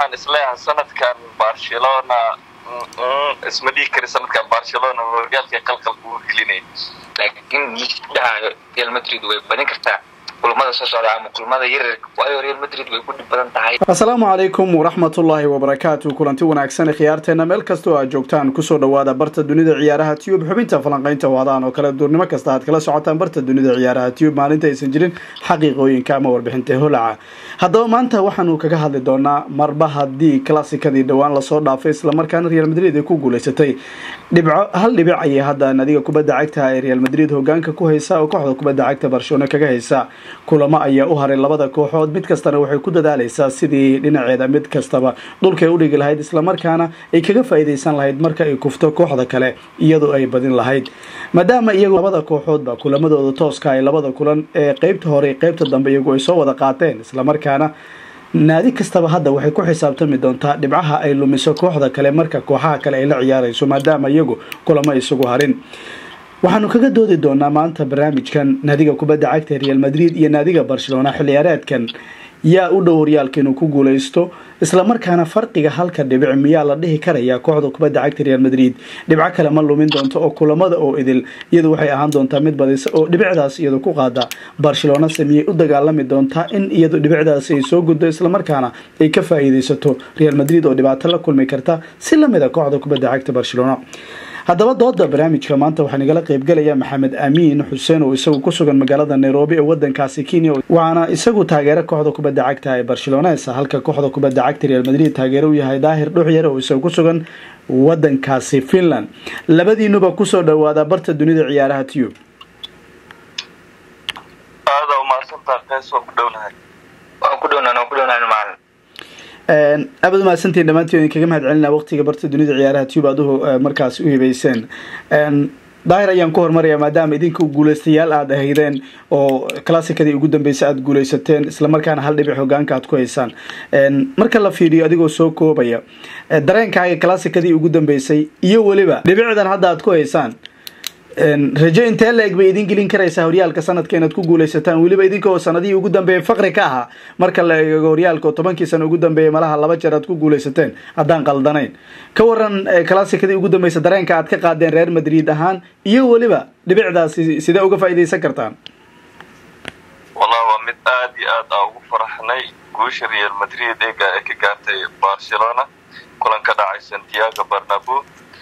waxaan isleeyahay sanadkan barcelona isma dhihi kari sanadkan barcelona horyaalkay qalqalka ugu gelinay laakiin dhahayo real madrid way badin kartaa kulamada soo socda ama kulamada yaryarka waayo real madrid way ku dhib badan tahay asalaamu calaykum waraxmatullaahi wabarakaatu kulanti wanaagsan khiyaarteena meel kastoo aad joogtaan kusoo dhawaada barta dunida ciyaaraha tube xubinta falanqaynta waadaan oo kale duurnimo kasta aad kala socotaan barta dunida ciyaaraha tube maalinta aysan jirin xaqiiqooyinka ama warbixinta holaca haddaba maanta waxaanu kaga hadli doonaa marba haddii klassikadii dhowaan lasoo dhaafay islamarkaana real madrid ay ku guuleysatay dhibco hal dhibic ayay hadda nadiga kubadda cagta ee real madrid hogaanka ku haysa oo kooxda kubadda cagta barcelona kaga haysa kulamo ayaa u haray labada kooxood mid kastana waxay ku dadaaleysaa sidii dhinaceeda mid kastaba dhulkay udhigi lahayd islamarkaana ay kaga faa-iideysan lahayd marka ay kufto kooxda kale iyadoo ay badin lahayd maadaama iyagu labada kooxoodba kulamadooda tooska ay labada kulan ee qeybta hore qeybta dambe iyagu ay soo wada qaateen islamarkaana naadi kastaba hadda waxay ku xisaabtami doontaa dhibcaha ay lumiso kooxda kale marka kooxaha kale ay la ciyaarayso maadaama iyagu kulamo isugu harin waxaanu kaga doodi doonaa maanta barnaamijkan naadiga kubadda cagta real madrid iyo naadiga barcelona xilciyaareedkan yaa u dhow horyaalka inuu ku guuleysto islamarkaana farqiga halka dhibic miyaa la dhihi karayaa kooxda kubadda cagta real madrid dhibco kale ma lumin doonto oo kulamada oo idil iyadu waxay ahaan doontaa mid badisa oo dhibicdaas iyadu ku qaada barcelona samiyey u dagaalami doontaa in iyadu dhibicdaasi ay soo guddo islamarkaana ay ka faa-iideysato real madrid oo dhibaato la kulmi karta si lamid a kooxda kubadda cagta barcelona haddaba dooda barnaamijka maanta waxaa nagala qeybgalaya maxamed amiin xuseen oo isagu ku sugan magaalada nairobi ee wadankaasi kenya waxaana isagu taageero kooxda kubadda cagta ee barcelones halka kooxda kubadda cagta real madrid taageero u yahay daahir dhuxyar oo isagu ku sugan wadankaasi finland labadiinuba kusoo dhawaada barta dunida ciyaaraha tube aada umahadsantaa qeys waan ku dhownahay waan ku dhownan waan ku dhownahay macalin aabad umahadsantiin dhammaantiin idin kaga mahad celinaa waqtiga barta dunida ciyaaraha tube aduhu markaas u hibeyseen daahir ayaan ku hormaraya maadaama idinku guuleystayaal aada ahaydeen oo classikadii ugu dambeysay aada guuleysateen islamarkaana hal dhibic hogaanka aad ku haysaan marka la fiiriyo adigoo soo koobaya dareenkaaga classikadii ugu dambeysay iyo weliba dhibicdan hadda aad ku haysaan rajo intee la-eg bay idin gelin karaysaa horyaalka sanadka inaad ku guuleysataan weliba idinkaoo sanadihii ugu dambeeyay faqri ka ahaa marka la eego horyaalka oo tobankii sano ugu dambeeyay malaha laba jeer aad ku guuleysateen haddaan qaldanayn ka waran classikadii ugu dambeysa dareenka aad ka qaadeen reer madrid ahaan iyo weliba dhibicdaasi sidee uga faa-ideysan kartaan wallah waa mid aada iyo aad aa ugu faraxnay guusha real madrid ee ka gaartay barcelona kulan ka dhacay santiago barnabo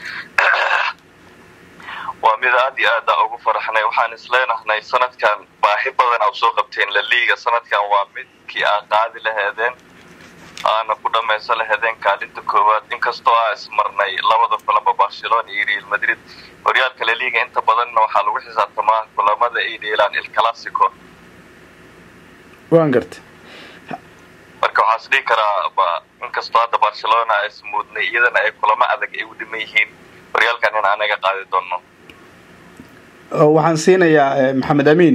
waa mid aada iyo aad aa ugu faraxnay waxaan isleenahnay sanadkan baahi badan aa usoo qabteen laliga sanadkan waa midkii aa qaadi laheedeen aana ku dhamaysan laheedeen kaalinta koowaad inkastoo aa ismarnay labada kulanba barcelona iyo real madrid horyaalka laliga inta badanna waxaa lagu xisaabtamaa kulamada ay dheelaan il classico waan garta marka waxaa is dhihi karaa inkastoo hadda barcelona a ismuudnay iyadana ay kulamo adag ay u dhiman yihiin horyaalkan in anaga qaadi doono waxaan siinayaa maxamed amiin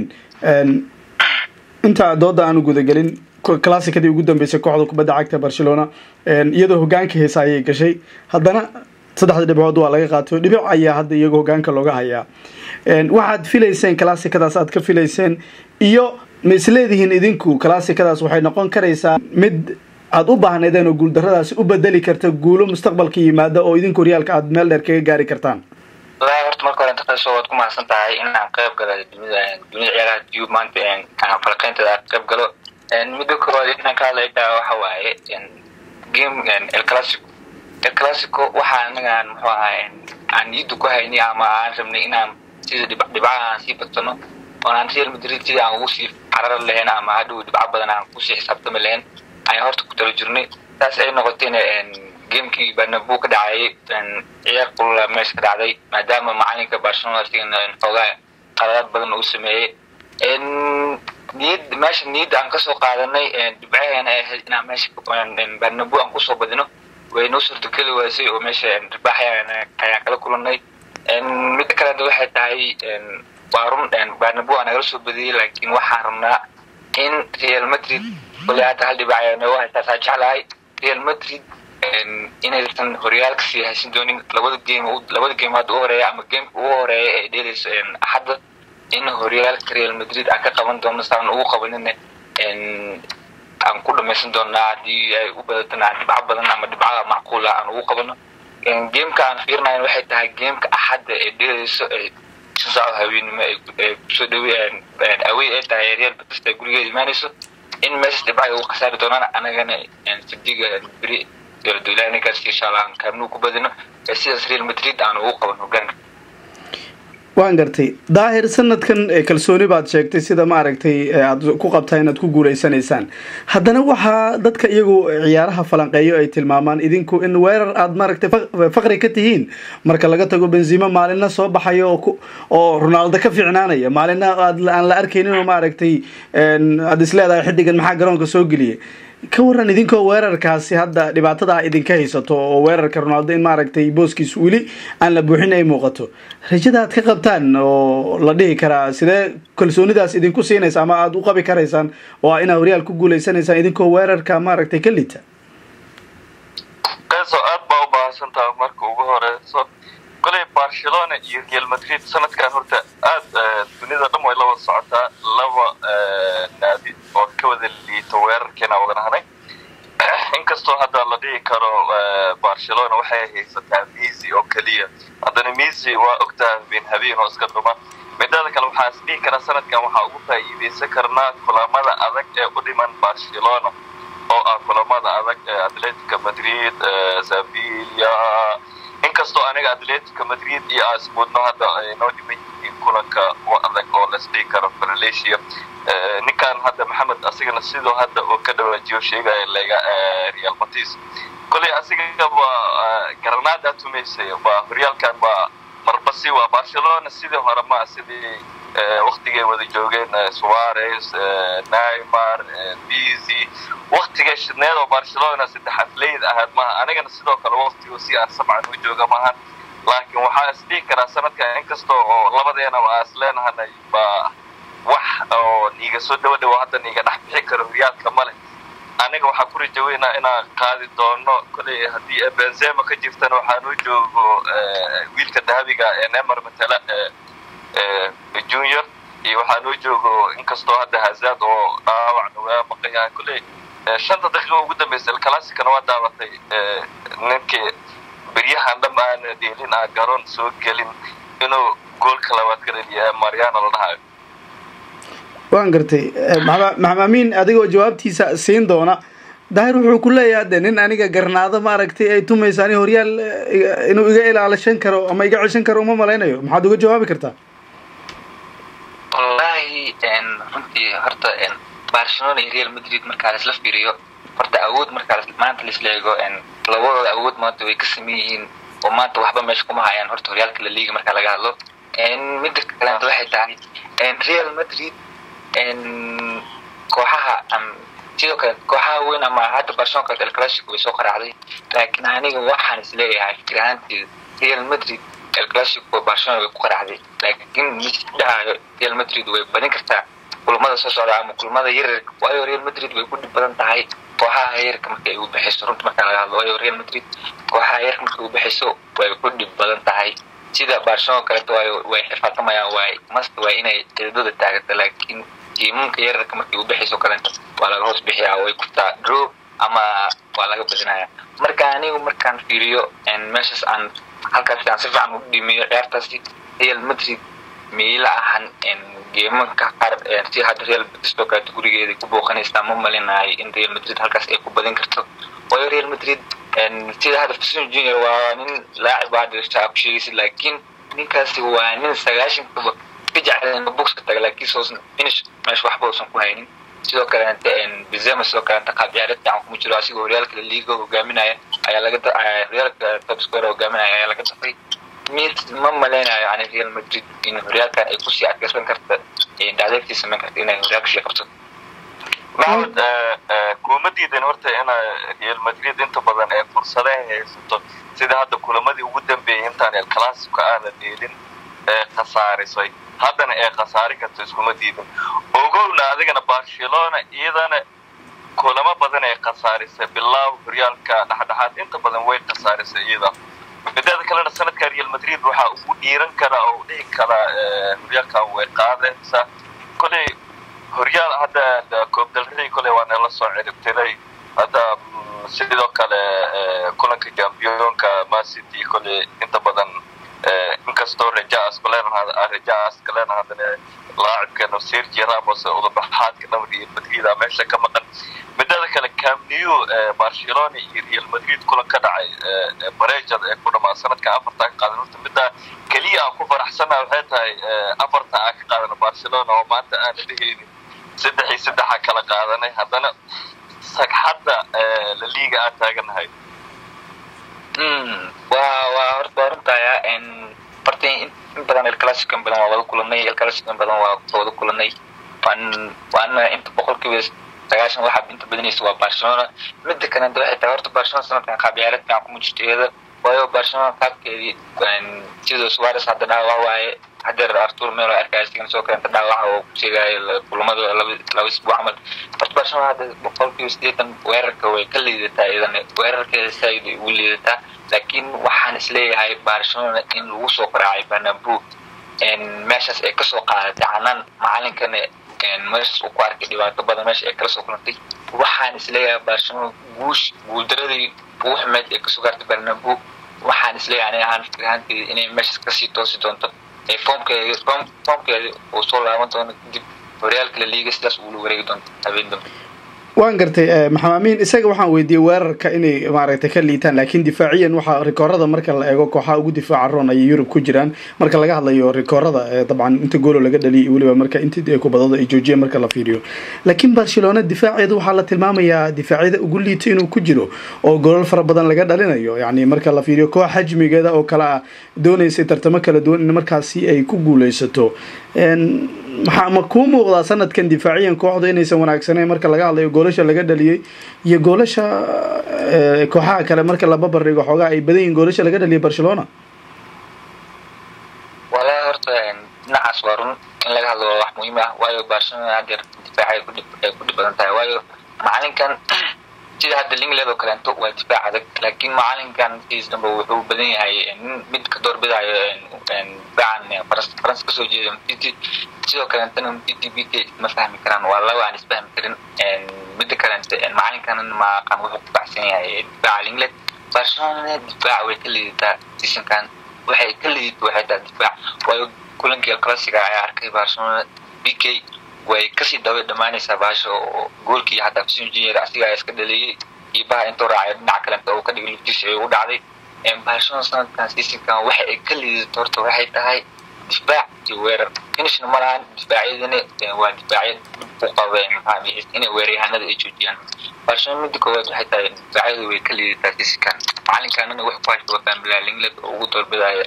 inta dooda aanu gudagelin classikadii ugu dambeysay kooxda kubadda cagta barcelona iyadoo hogaanka heesa ayay gashay haddana saddexda dhibcood waa laga qaato dhibic ayaa hadda iyagoo hogaanka looga hayaa waxaad filayseen classikadaas aad ka filayseen iyo ma isleedihiin idinku classikadaas waxay noqon karaysaa mid aada u baahnaydeen oo guuldaradaasi u bedeli karta guulo mustaqbalka yimaada oo idinku horyaalka aada meel dheer kaga gaari kartaan walahi horta marka hore intaqaso waad ku mahadsan tahay inaan qayb galo dunida dunida ciyaaraha tube maanta falaqeynteeda aan qayb galo midda koowaad inaan ka hadlay taa waxa waaye game el classico el classico waxa anagaan muxuu ahaa aan niyadda ku haynay ama aan rabnay inaan sida dhib dhibcaha aan sii badsano oonaan real madrid sida aan ugu sii carar lahayn ama hadhow dhibco badan aan kusii xisaabtami lahayn ayaan horta ku tala jirnay taas ay noqotayna gamekii barnabu ka dhacayay ciyaar qulula meesha ka dhacday maadaama macalinka barcelona sigana xoogaa qaladaad badan uu sameeyey niyad meesha niyadda aan kasoo qaadanay dhibcaheena ay ahayd inaan meesha barnabu aan kusoo badino way noo suurtogeli waysay oo meesha ribaax ayaan kala kulanay midda kalena waxay tahay waa run barnabu aa nagala soo badiyey laakiin waxaan rabnaa in real madrid kole hadda hal dhibac ayaa nooga haytaasaa jeclahay real madrid inaysan horyaalka sii haysan doonin labada game labada game hadda u horeeya ama gameka ugu horeeya ee dheelayso axadda in horyaalka real madrid aan ka qaban doono saan ugu qabanina aan ku dhamaysan doonaa haddii ay u badatana dhibco badan ama dhibcada macquula aan ugu qabano gameka aan fiirinayn waxay tahay gameka axadda ee dheerayso ee shan saaco haweenimo ay kusoo dhawe awey ay tahay real batista gurigeeda imaanayso in meeshas dhibca ay ugu khasaari doonaan anagana sabdiga beri dowladweynahaas insha allah aan kaamnuu ku badino ee sidaas real madrid aan ugu qaban hogaanka waan gartay daahir sanadkan kalsooni baad sheegtay sida maaragtay aada ku qabtaa inaad ku guuleysanaysaan haddana waxaa dadka iyagu ciyaaraha falanqeeyo ay tilmaamaan idinku in weerar aada maaragtay faqri ka tihiin marka laga tago benzima maalina soo baxayo oo oo ronaldo ka fiicnaanaya maalina aad aan la arkaynin oo maaragtay aada is leedahay xidigan maxaa garoonka soo geliyay ka waran idinkoo weerarkaasi hadda dhibaatada idinka haysato oo weerarka ronaldo in maaragtay booskiis weli aan la buuxin ay muuqato rajada aad ka qabtaan oo la dhihi karaa sidee kalsoonidaas idinku siinaysa ama aada u qabi karaysaan oo ah inaad horyaal ku guuleysanaysaan idinkoo weerarka maaragtay ka lita so aad baa u baahsantaha marka ugu horeyso koley barcelona iyo real madrid sanadkan horta aad dunida dhan way la wada socotaa laba naadi oo ka wada liito weerarkeena wadanahnay inkastoo hadda la dhihi karo barcelona waxay haysataa misi oo keliya haddana misi waa ogtaha habeen habeen oo iska dhuma midada kale waxaa is dhihi karaa sanadkan waxaa ugu faa'iideysan karnaa kulamada adag ee u dhiman barcelona oo ah kulamada adag ee atletica madrid sevilla inkastoo aniga atletica madrid iyo asmudno hadda ay noo dhiman yihiin kulanka u adag oo lasdhihi karo valencia ninkan hadda maxamed asigana sidoo hadda oo ka dhawaajiyo sheegaya lega real matis koley asiga waa granada tumaysay waa horyaalkan waa marbasi waa barcelona sidii hore ma sidii waktigay wada joogeen suarez neymar bizy waktigay shidneed oo barcelona saddex atleyd ahaad maha anigana sidoo kale waktigo si aan sabcan u jooga maahan laakiin waxaa is dhihi karaa sanadkan inkasta oo labadeena waa is leenahanay baa wax oo niiga soo dhawo dhawo hadda niiga dhex bixi karo horyaalka male aniga waxaa ku rajaweynaa inaan qaadi doono koley haddii benzema ka jirtana waxaanuu joogo wiilka dahabiga ee neymar matala junior iyo waxaanuu joogo inkastoo hadda hazad oo dhaawacna waa maqayaa koley shanta daqiiqa ugu dambeysa alclassicana waa daabatay ninkii beryahan dham aana dheelin aan garoon soo gelin inuu goolka labaad ka dhaliya mariano la dhahayo waan gartay maxamaamiin adigoo jawaabtiisa siin doona daahir wuxuu ku leeyahay de nin aniga garnaado maaragtay ay tumaysa ani horyaal inuu iga ilaalishan karo ama iga ceshan karo uma malaynayo maxaad uga jawaabi kartaa wallahi runtii horta barcelona iyo real madrid markaa laisla fiiriyo horta awood markaa maanta laisla eego labadooda awood maanta way ka sameyn yihiin oo maanta waxba meesha kuma hayaan horta horyaalka la liiga markaa laga hadlo midda kaleenta waxay tahay real madrid kooxaha sidoo kale kooxaha weyn ama hadda barcelona kale elclassico way soo qaraacday laakiin aniga waxaan isleeyahay fikir ahaanteeda real madrid elclassico barcelona way ku qaraacday laakiin misdhahayo real madrid way badin kartaa kulamada soo socda ama kulamada yaryarka waayo real madrid way ku dhib badan tahay kooxaha yarka marka ay u bixiso runta marka laga hadlo waayo real madrid kooxaha yarka marka u bixiso way ku dhib badan tahay sida barcelona kaleeto waayo way xirfaatamayaan waay mast waa inay cidadooda taagata laakiin tiimanka yararka markay u bixiso kalenta waa laga hoos bixiyaa way kurtaa draw ama waa laga badinaya marka anigu markaan fiiriyo meeshaas aan halkaas aan si fiican u dhimiyo ciyaartaasi real madrid miila ahan geemanka qaar si hadda real betis oo kaleeto gurigeeda ku booqanaysaa ma malinayo in real madrid halkaas ay ku badin karto waayo real madrid sida hadda fasin junior waa nin laacib hadda shacab ku sheegaysa laakiin ninkaasi waa nin sagaashankaba ka jecel in boxka taga laakiin soosan finish meesha waxba uusan ku haynin sidoo kalenta bizema sidoo kalenta qaab ciyaareed fiican kuma jiro asigoo horyaalka liiga hogaaminaya ayaa laga horyaalka top score hogaaminaya ayaa laga dafay mid ma maleynayo yani real madrid in horyaalkan ay kusii adkeysan karta dhacdeertii samayn karta inay horyaalka sii qabto maxamed kuma diidan horta ina real madrid inta badan ee fursadaha haysato sida hadda kulamadii ugu dambeeyay intaan el classico aana dheelin ee khasaarisay haddana ee khasaari karto iskuma diidan ogowna adigana barcelona iyadana kulamo badan ee khasaarisay bilaaw horyaalka dhexdhexaad inta badan way khasaarisay iyada mideeda kalena sanadka real madrid waxaa ugu dhiiran karaa oo dhihi karaa horyaalkan way qaadaysaa koley horyaal hadda koobdalradii kole waa nala soo ciribtiray hadda sidoo kale kulanka jambiyonka macity kole inta badan inkastoo rajaas kuleen rajaas kalen haddana laacibkeena sergi ramos udabaxaadka dhamar iyo madrid a meesha ka maqan midada kale camnew barcelona iyo real madrid kulan ka dhacay barejada ee ku dhamaa sanadka afarta ka qaadan horta midda keliya aan ku faraxsana waxay tahay afarta aan ka qaadana barcelona oo maanta aana dheheynin saddex iyo saddexa kala qaadanay haddana sagxadda laliga aan taaganahay wa waa horta waa runtaya horta in badan elclassico in badan waa wada kulanay elclassico in badan waa wada kulanay waan waana inta boqolkiiba sagaashan waxaa inta badanaysa waa barcelona mida kalenta waxay tahay horta barcelona sanadkan qaab ciyaareed fiican kuma jirto iyada waayo barcelona qaabkeedii sidoo suarez hadda dhaawac waaye hadeer artur melo arkaya sigana soo kalenta dhaawaca oo ku sheegaayo kulamada laba laba isbuuc camal horta barcelona hadda boqolkiiba sideetan weerarka way ka liidataa iyadana weerarkeeda saaid ay ugu liidataa laakiin waxaan isleeyahay barcelona in lagu soo qaraacay banabu meeshaas ay kasoo qaadatay canaan macalinkana meeshaas uu ku arkay dhibaato badan meesha ay kala soo kulantay waxaan isleeyahay barcelona guush guuldaradii ugu xumeed ee kasoo gaartay banabu waxaan isleeyahay ani ahaan fikir ahaanteeda inay meeshaas kasii toosi doonto foomkeedi foomkeedi uu soo laaban doono kadib horyaalka la liiga sidaas uula wareegi doonto habeen dambe waan gartay maxamed amiin isaga waxaan weydiiyey weerarka inay maaragtay ka liitaan laakiin difaaciyan waxaa rikoorada marka la eego kooxaha ugu difaaca roon ayay yurub ku jiraan marka laga hadlayo rikoorada dabcan inta goolo laga dhaliyay weliba marka intii kubadada ay joojiyeen marka la fiiriyo laakiin barcelona difaaceedu waxaa la tilmaamayaa difaacyada ugu liita inuu ku jiro oo golol fara badan laga dhalinayo yani marka la fiiriyo koox xajmigeeda oo kale ah doonaysay tartamo kala duwan in markaasi ay ku guuleysato maxaa ma kuu muuqdaa sanadkan difaaciyan kooxda inaysan wanaagsaneyn marka laga hadlayo goolasha laga dhaliyey iyo goolasha kooxaha kale marka la babardhigo xoogaa ay badan yihin goolasha laga dhaliyay barcelona walahi horta dhinacaas waa run in laga hadlo waa wax muhiim ah waayo barcelona hadeer difaac ay kudhib ay ku dhib badan tahay waayo macalinkan sida hadda lingland oo kaleento waa difaac adag laakiin macalinkan sidiis dambe wuxuu badan yahay nin mid ka doorbidayo difaacan faransa kasoo jeeda mtiti sidoo kaleentana mtiti b k ma fahmi karaan waa laba aan isfahmi karin mida kaleente macalinkan maaqan wuxuu ku baxsan yahay difaaca lingland barcelona difaac way ka liidataa seasonkan waxay ka liidata waxay tahay difaac waayo kulankii classiga ayaa arkay barcelona b k way kasii daba dhamaanaysaa baasha oo goolkii hataa fisin junior asiga iska dhaleeyey iyo baha intuu raacay dhinac kalenta oo ka dhigay lugtiisa ay ugu dhacday barcelona sanadkan seasonkan waxa ay ka liidato horta waxay tahay difaac iyo weerar finishna ma lahan difaacyadina waa difaacya dhib ku qaba inay weeraryahanada ay joojiyaan barcelona midda koowaad waxay tahay difaacyadu way ka liidataa seasonkan macalinkaanana wax ku haysta waa famila lingland oo ugu doorbidaya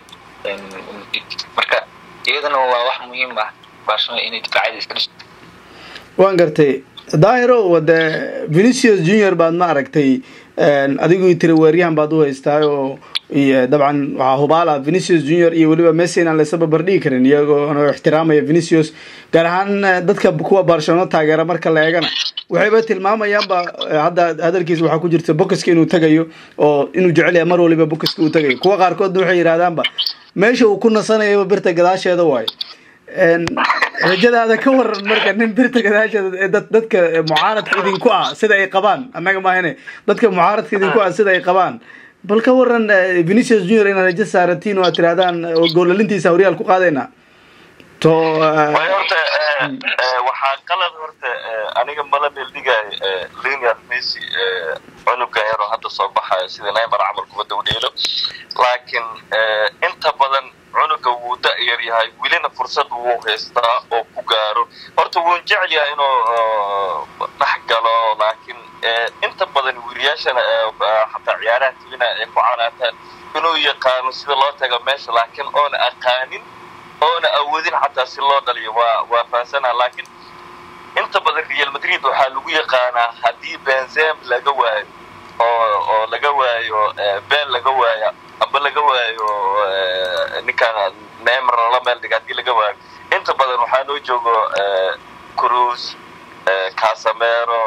marka iyadana waa wax muhiim ah barcelona inay difaacyada iska dhisto waan gartay daahiro wade venicius junior baad ma aragtay adigu tiri weeryahan baad u haystaa oo dabcan waxaa hubaala venicius junior iyo weliba messi inaan laysa barbardhigi karin iyagoo ixtiraamaya venicius gaar ahaan dadka kuwa barcelona taageera marka la eegana waxayba tilmaamayaanba hadda hadalkiisa waxaa ku jirta bokiska inuu tagayo oo inuu jecel yahay mar waliba bokiska uu tagayo kuwa qaarkoodna waxay yidhahdaanba meesha uu ku nasanayaba birta gadaasheeda waayo rajadaada ka waran marka nin birta gadaasheeda dad dadka mucaaradka idinku ah sida ay qabaan annaga maahane dadka mucaaradka idinku ah sida ay qabaan bal ka waran venicius junior inaad rajo saaratiin oo aad tirahdaan goolalintiisa horyaal ku qaadayna to horta waxaa qalad horta aniga mala meeldhigaay lionel messi cunuga yaroo hadda soo baxayo sida neymar camal kubadda u dheelo laakiin inta badan cunuga wuu da-yar yahay welina fursad wuu haystaa oo ku gaaro horta wuun jecel yahay inuu dhex galo laakiin inta badan wiiliyaashana xataa ciyaaraha tivina ay ku canaataan inuu yaqaano sida loo tago meesha laakiin oona aqaanin oona awoodin xataa si loo dhaliyo waa waa fahansanaa laakiin inta badan real madrid waxaa lagu yaqaanaa haddii benzem laga waayo oo oo laga waayo ben laga waayo amba laga waayo ninkaan neymar lala meel dhiga haddii laga waayo inta badan waxaa noo joogo cruz casamero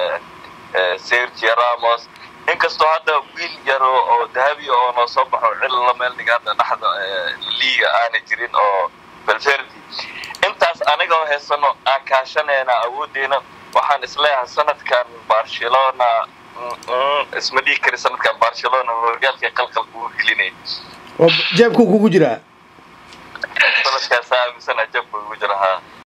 sergio ramos inkastoo hadda wiil yaro oo dahabi oo noo soo baxo cil la meel dhiga hadda dhexda liiga aanay jirin oo belverdi intaas taas anigoo haysano aan kaashanayna awoodeena waxaan isleeyahay sanadkan barcelona isma dhihi kari sanadkan barcelona horyaalkay qalqal kugu gelinay oo jeebkuu kugu jiraa sanadkaasa aaminsana jabka ugu jira haa